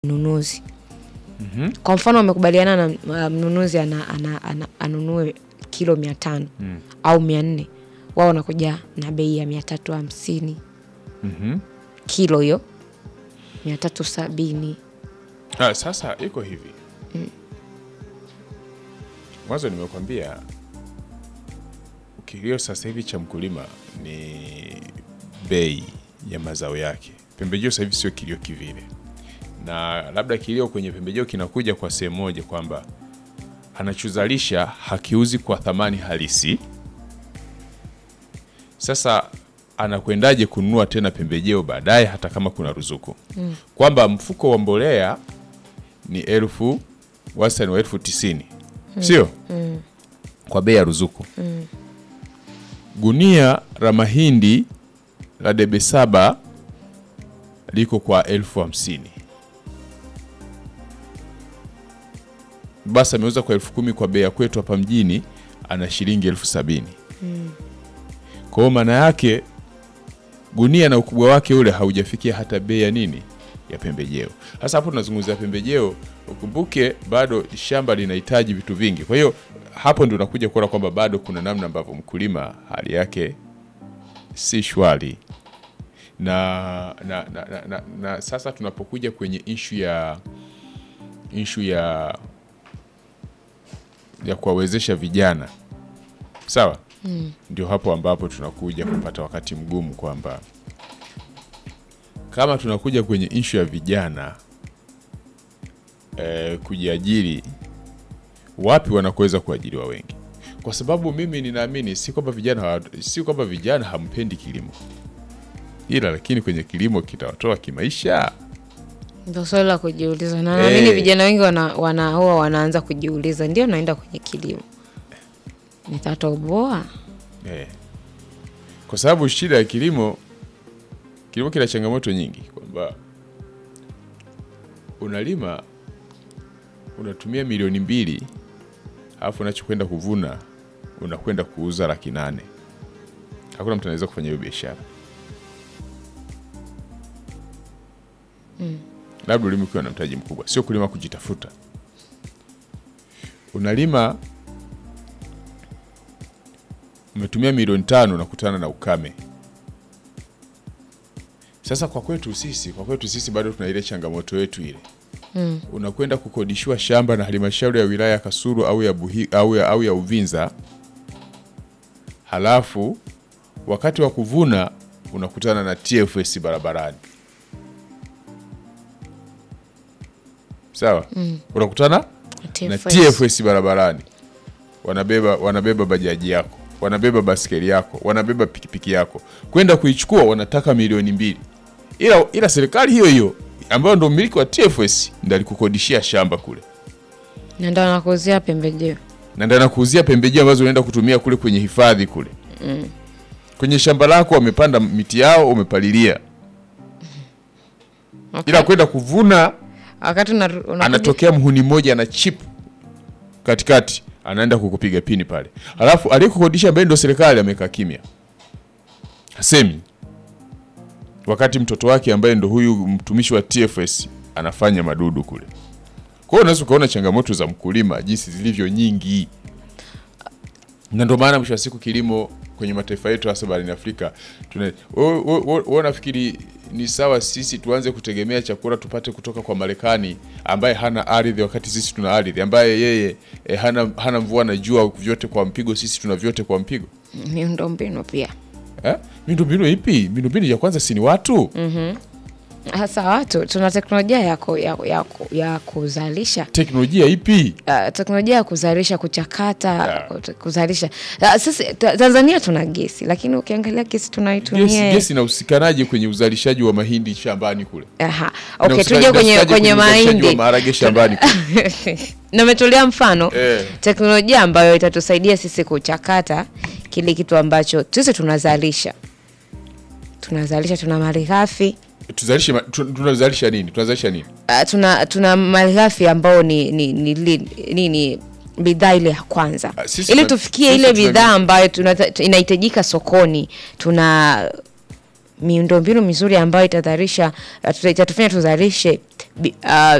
mnunuzi. Mhm. Kwa mfano wamekubaliana na uh, mnunuzi ana, ana, ana, anunue kilo mia tano Mm. au mia nne wao wanakuja na bei ya mia tatu hamsini Mhm. kilo hiyo mia tatu sabini Ah, sasa iko hivi mwanzo nimekwambia kilio sasa hivi cha mkulima ni bei ya mazao yake. Pembejeo sasa hivi sio kilio kivile, na labda kilio kwenye pembejeo kinakuja kwa sehemu moja kwamba anachozalisha hakiuzi kwa thamani halisi. Sasa anakwendaje kununua tena pembejeo baadaye, hata kama kuna ruzuku kwamba mfuko wa mbolea ni elfu wastani wa elfu tisini sio kwa bei ya ruzuku. Gunia la mahindi la debe saba liko kwa elfu hamsini basi ameuza kwa elfu kumi kwa bei ya kwetu hapa mjini, ana shilingi elfu sabini Kwa hiyo maana yake gunia na ukubwa wake ule haujafikia hata bei ya nini ya pembejeo. Sasa hapo tunazungumzia pembejeo, ukumbuke bado shamba linahitaji vitu vingi. Kwa hiyo hapo ndio unakuja kuona kwamba bado kuna namna ambavyo mkulima hali yake si shwari na, na, na, na, na, na sasa tunapokuja kwenye ishu ya ishu ya ya kuwawezesha vijana sawa, ndio hapo ambapo tunakuja kupata wakati mgumu kwamba kama tunakuja kwenye ishu ya vijana eh, kujiajiri, wapi wanakuweza kuajiriwa wengi? Kwa sababu mimi ninaamini si kwamba vijana hawa- si kwamba vijana hampendi kilimo, ila lakini kwenye kilimo kitawatoa kimaisha. ndo swali la kujiuliza na naamini Eh. vijana wengi wana, wana, huwa wanaanza kujiuliza ndio naenda kwenye kilimo nitatoboa Eh. Kwa sababu shida ya kilimo, kilimo kina changamoto nyingi, kwamba unalima unatumia milioni mbili alafu unachokwenda kuvuna unakwenda kuuza laki nane. Hakuna mtu anaweza kufanya hiyo biashara. Labda ulime ukiwa na mtaji mkubwa, sio kulima kujitafuta. Unalima umetumia milioni tano unakutana na ukame. Sasa kwa kwetu sisi, kwa kwetu sisi bado tuna ile changamoto yetu ile mm. Unakwenda kukodishiwa shamba na halmashauri ya wilaya ya Kasulu au ya, Buhi, au ya, au ya Uvinza, halafu wakati wa kuvuna unakutana na TFS barabarani, sawa mm. unakutana na TFS barabarani, wanabeba wanabeba bajaji yako, wanabeba baskeli yako, wanabeba pikipiki yako, kwenda kuichukua wanataka milioni mbili, ila ila serikali hiyo hiyo ambayo ndo mmiliki wa TFS ndo alikukodishia shamba kule na ndo anakuuzia pembejeo na ndo anakuuzia pembejeo ambazo unaenda kutumia kule kwenye hifadhi kule kwenye shamba lako, wamepanda miti yao, umepalilia, okay. ila kwenda kuvuna wakati una- unakuja- anatokea mhuni mmoja ana chip katikati, anaenda kukupiga pini pale, alafu aliyekukodisha ambaye ndo serikali amekaa kimya, hasemi, wakati mtoto wake ambaye ndo huyu mtumishi wa TFS anafanya madudu kule. Kwa hiyo unaweza ukaona changamoto za mkulima jinsi zilivyo nyingi, na ndio maana mwisho wa siku kilimo kwenye mataifa yetu hasa barani Afrika tuna wewe nafikiri ni sawa sisi tuanze kutegemea chakula tupate kutoka kwa Marekani ambaye hana ardhi wakati sisi tuna ardhi, ambaye yeye eh, hana, hana mvua na jua vyote kwa mpigo, sisi tuna vyote kwa mpigo miundombinu pia eh? Miundombinu ipi? Miundombinu ya kwanza si ni watu hasa watu tuna teknolojia ya, ku, ya, ya, ku- ya kuzalisha teknolojia ipi? uh, teknolojia ya kuzalisha kuchakata Yeah. kut- kuzalisha uh, sasa ta- Tanzania tuna gesi lakini ukiangalia gesi Gesi, tunaitumia gesi inausikanaje kwenye uzalishaji wa mahindi shambani kule? Aha. Okay, Inausika- tuje kwenye, inahusikaje kwenye uzalishaji wa mahindi maharage shambani kule? nimetolea mfano Eh. teknolojia ambayo itatusaidia sisi kuchakata kile kitu ambacho sisi tunazalisha tunazalisha tuna malighafi Tuzalishe ma- tu- tunazalisha nini? Tunazalisha nini? uh, tuna tuna malighafi ambao ni ni, ni, ni, ni, ni bidhaa ile ya kwanza Ah, sisi ili tuna- tufikie sisi ile tuna- bidhaa ambayo tunata- inahitajika sokoni tuna miundombinu mizuri ambayo itadharisha itatufanya tuzalishe bi- ah,